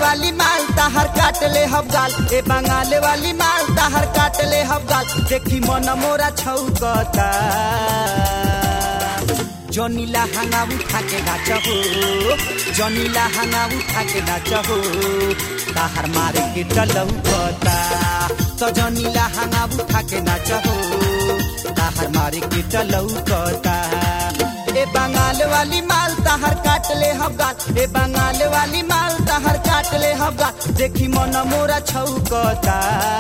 वाली माल ताहर काट ले हम गाल ए बंगाल वाली माल ताहर काट ले हम गाल देखी मन मोरा छौकता जनीला हंगा उठा के नाच हो जनीला हंगा उठा के नाच हो ताहर मारे के टलौकता तो जनीला हंगा उठा के नाच हो ताहर मारे के टलौकता ए बंगाल वाली माल ताहर काट ले हम गाल ए बंगाल वाली माल ताहर काट ले हम गाल देखी मन मोरा छौकता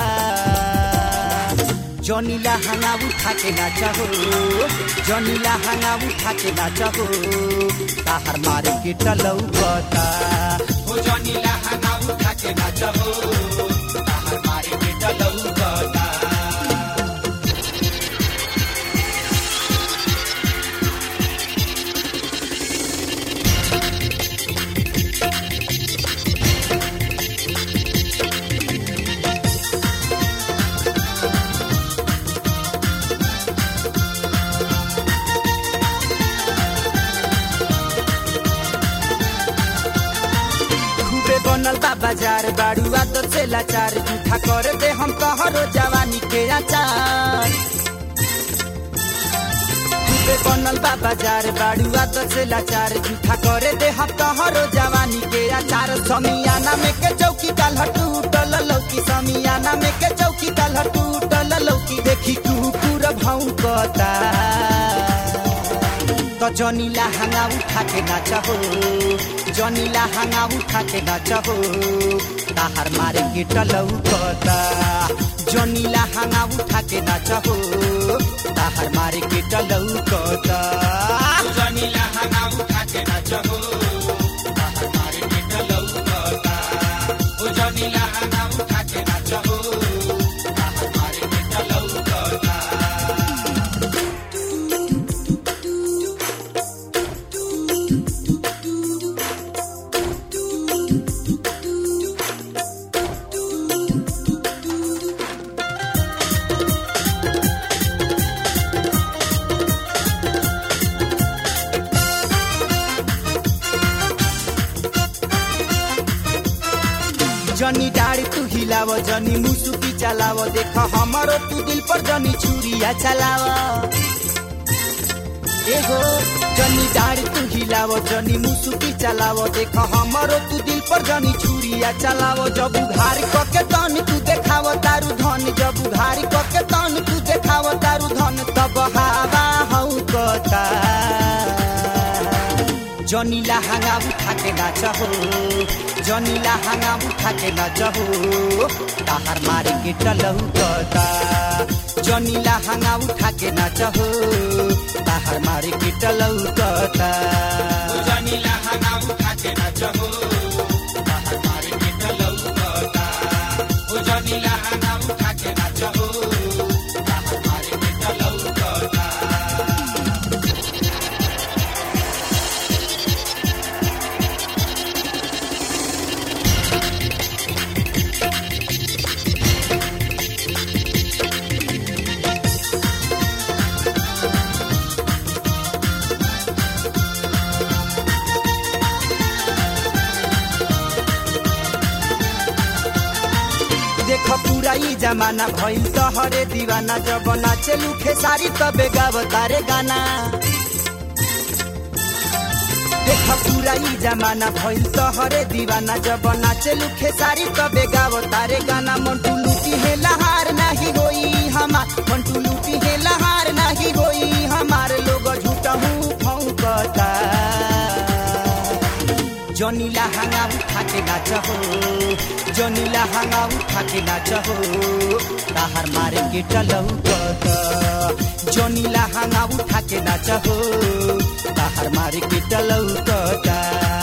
जनीला हंगा उठा के नाच हो जनीला हंगा उठा के नाच हो ताहर मारे के टलौकता हो जनीला हंगा उठा के नाच हो ताहर मारे के टलौकता खूबे बनल बा बाजार बाड़ू आदत से लाचार जूठा कर दे हम कहरो जवानी के आचार खूबे बनल बा बाजार बाड़ू आदत से लाचार जूठा कर दे हम कहरो जवानी के आचार समियाना में के चौकी काल टूटल लौकी समियाना में के चौकी काल टूटल लौकी देखी कुकुर भौंकता तो जनीला हंगा उठा के नाच हो जनीला हंगा उठा के नाच हो ताहर मारे के टलौकता जनीला हंगा उठा के नाच हो ताहर मारे के टलौकता हो जनीला हंगा उठा के नाच हो ताहर मारे के टलौकता हो जनीला हंगा उठा के नाच हो ताहर मारे के टलौकता जनी डाड़ी तू हिलाव जनी मुसुकी चलाव देख हमारो तू दिल पर जनी छुरिया चलाव एगो जनी डाड़ी तू हिलाव जनी मुसुकी चलाव देख हमारो तू दिल पर जनी छुरिया चलाव जब उघार कके तन तू देखाव तारू धन जब उघार कके तन तू देखाव तारू धन तब हवा हौ कता जनीला हंगा उठा के नाच हो जनीला हंगा उठा के नाच हो ताहर मारे के टलौकता जनीला हंगा उठा के नाच हो ताहर मारे के टलौकता हो जनीला हंगा उठा के नाच हो ताहर मारे के टलौकता हो जनीला हंगा उठा के नाच हो ताहर मारे के टलौकता देख पूरा ई जमाना भइल तहरे दीवाना जब नाचेलू खेसारी तबे गावतारे गाना देख पूरा ई जमाना भइल तहरे दीवाना जब नाचेलू खेसारी तबे गावतारे गाना मंटू लूटी है लहार नाही होई हमार मंटू लूटी है लहार नाही होई हमार लोग झूठा हूँ फौकता जनीला हंगा उठा के नाच हो जनीला हंगा उठा के नाच हो ताहर मारे के टलौकता जनीला हंगा उठा के नाच हो ताहर मारे के टलौकता